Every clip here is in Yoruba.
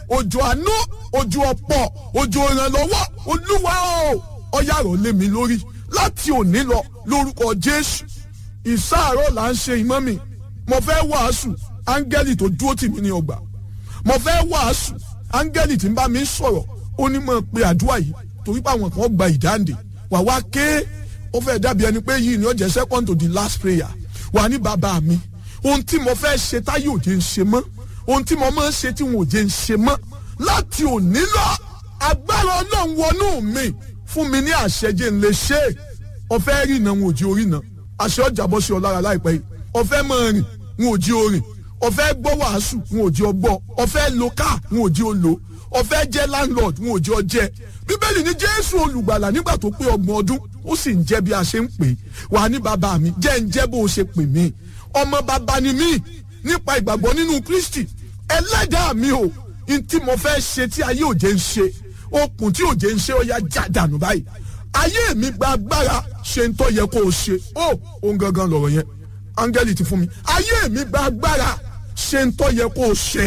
òjò àánú òjò ọ̀pọ̀ òjò ìrànlọ́wọ́ olúwa o ọ̀yà rọ̀ lé mi lórí láti òní lọ lórúkọ jésù ìsáàárọ̀ là ń ṣe ìmọ̀ mi mo fẹ́ wàásù áńgẹ́lì tó dúró tì mí ní ọgbà mo fẹ́ wàásù áńgẹ́lì tí ń bá mi sọ̀rọ̀ ó ní mọ̀ pé àdúrà yìí torí pé àwọn kan gba ìdáǹdè wà wá ké ó fẹ́ dàbí ẹni pé yìí ni ó jẹ́ second to the last prayer wà ní bàbá mi ohun tí mo fẹ́ ṣe táyé òjé ń ṣe mọ́ ohun tí mo máa ń ṣe tí wọn òjé ń ṣe mọ́ láti òní lọ agbára ọlọ́run wọnú mi fún mi ní àṣẹjẹ ń lè ṣe é ọ̀fẹ́ rí iná wọn ò jí orí iná àṣẹ ọjà bọ́ sí ọ lára láìpẹ́ yìí ọ̀fẹ́ máa rìn wọn ò jí orin ọ̀fẹ́ gbọ́ wàásù wọn ò jí ọ gbọ́ ọ̀fẹ́ lo káà wọn ò jí ọ lò ọ̀fẹ́ jẹ́ landlord wọn ò jí ọ jẹ́ bíbélì ní jésù olùgbàlà nígbà tó pé ọgbọ̀n ọdún ó sì ń jẹ́ bí a ṣe ń pè é wà ní bàbá mi jẹ́ ń jẹ́ bó o ṣe pè mí ọmọ bàbá ni mí nípa ìgbàgbọ́ nínú kristi ẹlẹ́dàá mi o n tí mo fẹ́ ṣe tí ayé òjé ń ṣe okùn tí òjé ń ṣe ó yá já dànù báyìí ayé mi gba agbára ṣe ń tọ́ yẹ kó o ṣe ó òun gangan lọ̀rọ̀ yẹn áńgẹ́lì ti fún mi ayé mi gba agbára ṣe ń tọ́ yẹ kó o ṣe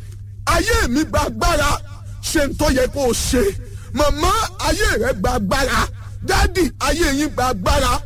ayé mi gba agbára ṣe ń tọ́ yẹ kó o ṣe màmá ayé rẹ gba agbára dádì ayé yín gba agbára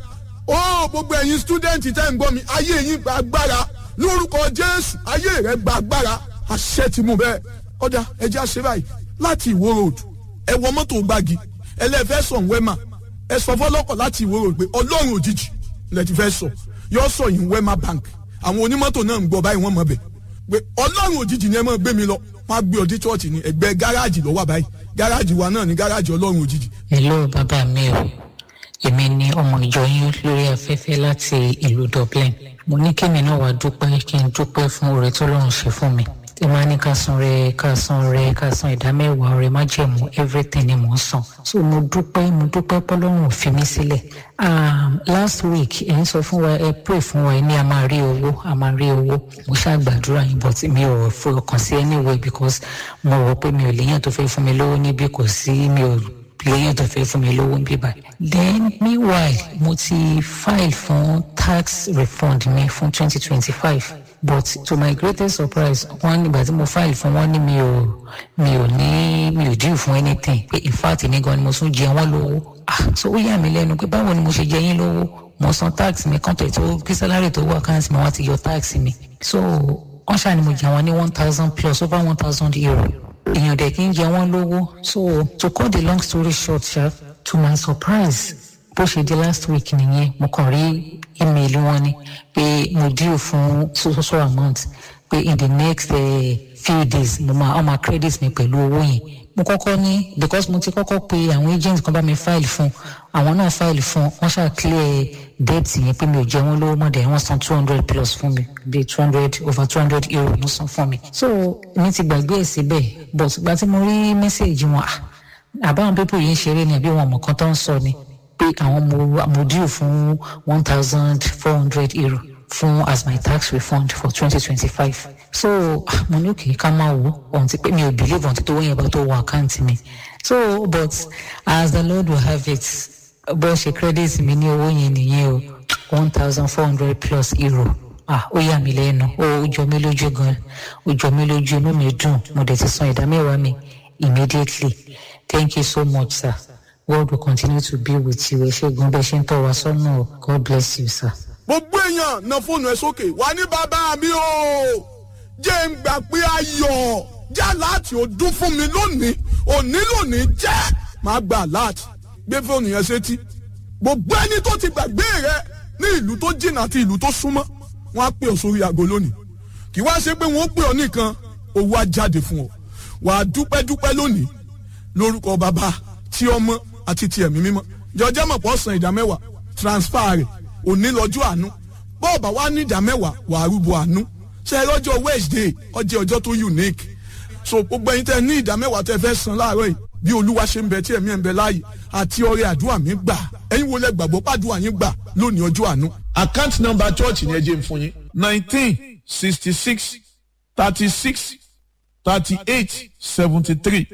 ó gbogbo ẹ̀yin stúdẹ̀ǹtì tẹ́ ń gbọ́ mi ayé yín gba agbára lórúkọ jésù ayé rẹ gba agbára àṣẹ ti mú bẹ́ẹ̀ ọ̀dà ẹjẹ́ àṣẹ báyìí láti ìwó road ẹ wọ mọ́tò gbági ẹlẹ́fẹ́ sọ̀ wẹ́mà ẹ sọ fọlọ́kọ̀ láti ìwó road pé ọlọ́run òjijì lẹ ti fẹ́ sọ yọ sọ yìí wẹ́mà bank àwọn onímọ́tò náà ń gbọ́ báyìí wọ́n mọ̀ bẹ̀ pé ọlọ́run òjijì ni ẹ máa gbé mi lọ wọ́n á gbé ọdí chọ́ọ̀chì ní ẹgbẹ́ gáràjì lọ́wọ́ báyìí gáràjì wa náà ní gáràjì ọlọ́run òjijì. hello bàbá mi o èmi ni ọmọ ìjọ yín lórí afẹ́fẹ́ láti ìlú dublin mo ní kémi náà wàá dúpẹ́ kí n dúpẹ́ fún oore tó lọ́run ṣe fún mi tí máa ní ká san rẹ ká san rẹ ká san ìdá mẹ́wàá rẹ má jẹ̀mú everything ni mò ń san so mo dúpẹ́ mo dúpẹ́ pọ́lọ́run ò fi mí sílẹ̀ um, last week ẹ̀ ń sọ fún wa ẹ pray fún wa ẹ ní a máa rí owó a máa rí owó mo ṣáà gbàdúrà yín but mi ò fọkàn sí anyway because mo rò pé mi ò léyàn tó fẹ́ fún mi lówó níbí kò sí mi ò léyàn tó fẹ́ fún mi lówó níbí báyìí then meanwhile mo ti file fún tax refund mi fún twenty twenty five but to my greatest surprise wọn nígbà tí mo file fún wọn ní mi ò mi ò ní mi ò due fún anything pé in fact ní gan ni mo tún jẹ wọn lówó ah so ó yà mí lẹ́nu pé báwo ni mo ṣe jẹ yín lówó mo san tax mi kọ́ńtẹ̀ tó kí salary tó wà káàsì mi wọ́n ti yọ tax mi so wọ́n ṣàní mo jẹ wọn ní one thousand plus over one thousand euro èèyàn dẹ̀ kí n jẹ wọ́n lówó so to cut the long story short sha to my surprise bó ṣe di last week nìyẹn mo kàn rí email wọn ni pé mo due fún so so amount pé in the next uh, few days mo máa ọmọ credit mi pẹ̀lú owó yẹn mo kọ́kọ́ ní because mo ti kọ́kọ́ pe àwọn agent kan bá mi file fún àwọn náà file fún wọ́n ṣáà clear debt yẹn pé mi ò jẹ wọ́n lówó mọ́ dẹ̀ wọ́n san two hundred plus fún mi bí two hundred over two hundred euro wọ́n san fún mi so mi ti gbàgbé ẹ̀ síbẹ̀ but ìgbà tí mo rí message wọn àbáwọn pípọ̀ yìí ń ṣeré ni àbí wọn mọ̀ kan tó ń sọ ni pé àwọn mo mo due fún one thousand four hundred euro fún as my tax refund for twenty twenty five so mo ní òkè ká máa wò ohun ti pé mi ò believe ohun ti tó wọ́n yẹn bá tó wọ àkáǹtì mi so but as the lord will have it bó ṣe credit mi ní owó yẹn nìyẹn o one thousand four hundred plus euro ah ó yà mí lẹ́nu ó jọ mí lójú gan ó jọ mí lójú inú mi dùn mo dẹ̀ ti san ìdá mẹ́wàá mi immediately thank you so much sir. God will continue to be with you. Ẹ ṣe gan bẹ́ẹ̀ ṣe ń tọ́ wa sọ́nà o. God bless you, sir. gbogbo èèyàn na fóònù ẹ sókè wà ní bàbá mi o jẹ́ ń gbà pé ayọ̀ já láti ọdún fún mi lónìí òní lónìí jẹ́ máa gbà láti gbé fóònù yẹn sétí gbogbo ẹni tó ti gbàgbé rẹ ní ìlú tó jìnnà àti ìlú tó súnmọ́ wọn á pè ọ sórí aago lónìí kì wá ṣe pé wọn ó pè ọ nìkan owó á jáde fún ọ wàá dúpẹ́ dúpẹ́ lónìí lórúkọ bàbá tí ọmọ àti ti ẹ̀mí mímọ́ jọjẹ́ mọ̀ pọ̀ san ìdá mẹ́wàá transfer rẹ̀ òní lọ́jọ́ àánú bọ́ọ̀bà wa ní ìdá mẹ́wàá wà á rúbọ àánú ṣe lọ́jọ́ wednesday ọjọ́ ọjọ́ tó unique so gbogbo ẹyin tẹ ní ìdá mẹ́wàá tẹ fẹ́ san láàárọ̀ yìí bí olúwa ṣe ń bẹ tí ẹ̀mí ẹ̀ ń bẹ láàyè àti ọrẹ àdúrà mi gbà ẹ̀yin wo lẹ gbàgbọ́ pàdúrà yín gbà lónìí ọjọ́ àánú. account number church ni ẹ jẹ́ n fún yín nineteen sixty six thirty six thirty eight seventy three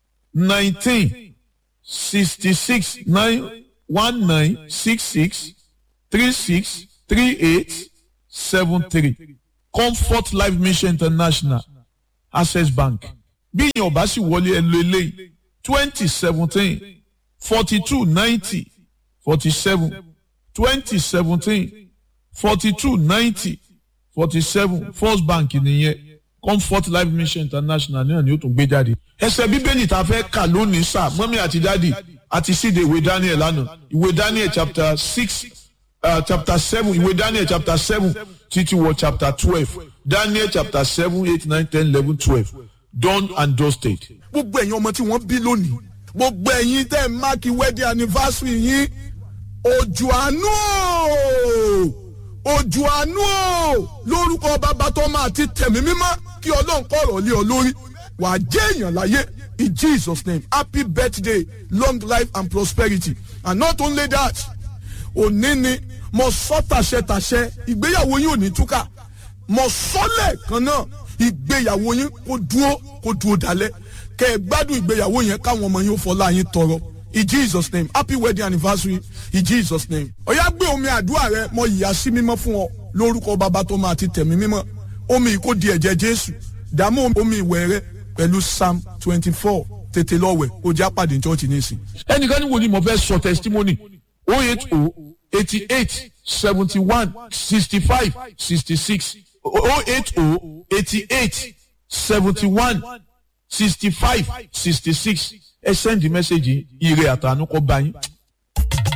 nineteen sixty six nine one nine six six three six three eight seven three comfort life mission international access bank bí ìyẹn ọba sì wọlé ẹ lo eléyìí twenty seventeen forty two ninety forty seven twenty seventeen forty two ninety forty seven first bank nìyẹn comfort life mission international náà ni ó tún gbé jáde. ẹsẹ̀ bíbélì tá a fẹ́ kà lónìí sá mọ́mí àti dádì àti síde ìwé daniel lánàá ìwé daniel chapter six uh, chapter seven ìwé daniel chapter seven títí wọ chapter twelve daniel chapter seven eight nine ten eleven twelve done and dusted. gbogbo ẹ̀yin ọmọ tí wọ́n bí lónìí gbogbo ẹ̀yin tẹ́ ẹ̀ máàkì wedding anniversary yín òjò àánú o òjò àánú o lórúkọ bàbá tó máa ti tẹ̀mí mímọ́ kí ọlọ́run kọ̀rọ̀ lé ọ lórí wàá jẹ́ èèyàn láyé in jesus name happy birthday long life and prosperity and not only that òní ni mo sọ tàṣẹ tàṣẹ ìgbéyàwó yín ò ní túkà mo sọ lẹ́ẹ̀kan náà ìgbéyàwó yín kò dúró kò dúró dalẹ̀ kẹ́ ẹ gbádùn ìgbéyàwó yẹn káwọn ọmọ yín ó fọlá yín tọrọ in jesus name happy wedding anniversary in jesus name. ọ̀yá gbé omi àdúrà rẹ mo yìí sí mímọ́ fún ọ lórúkọ bàbá tó máa ti tẹ̀mí mímọ́ omi kò di ẹ̀jẹ̀ jésù dààmú omi ìwẹ̀ rẹ pẹ̀lú psalm twenty four tètè lọ́wẹ̀ kó já pàdé church nísìn. ẹnìkan ní wo ni mo fẹ́ sọ testimony o eight o eighty eight seventy one sixty five sixty six o eight o eighty eight seventy one sixty five sixty six ẹ send the message ire àtànú kọ bá yín